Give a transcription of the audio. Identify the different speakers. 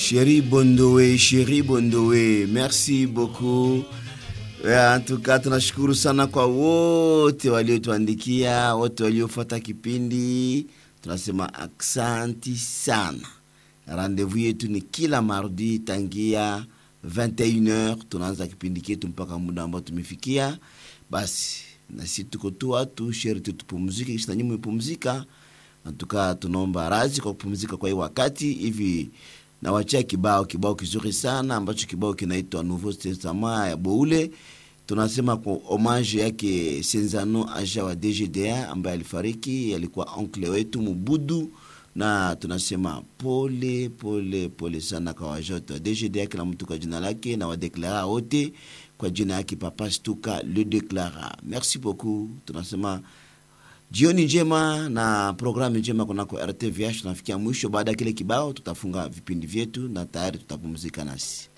Speaker 1: Chéri Bondowe, Chéri Bondowe, merci beaucoup. En tout cas tunashukuru sana kwa wote waliotuandikia, wote waliofuata kipindi, tunasema aksanti sana. Rendezvous yetu ni kila mardi tangia 21h, tunaanza kipindi chetu mpaka muda ambao tumefikia. Basi nasi tuko tu watu sheri tu tupumzike, kisha nanyi mmepumzika. Natuka tunaomba radhi kwa kupumzika kwa hii wakati hivi nawachia kibao kibao kizuri sana ambacho kibao kinaitwa Nouveau Testament ya Boule. Tunasema kwa homage yake Senzano Aja wa DGDA ambaye alifariki, alikuwa oncle wetu Mubudu, na tunasema pole pole pole sana kwa wajoto wa DGDA, kila mtu kwa jina lake, na wadeklara wote kwa jina yake Papa Stuka le deklara. Merci beaucoup, tunasema jioni njema na programu njema kunako RTVH. Tunafikia mwisho. Baada ya kile kibao, tutafunga vipindi vyetu na tayari tutapumzika nasi.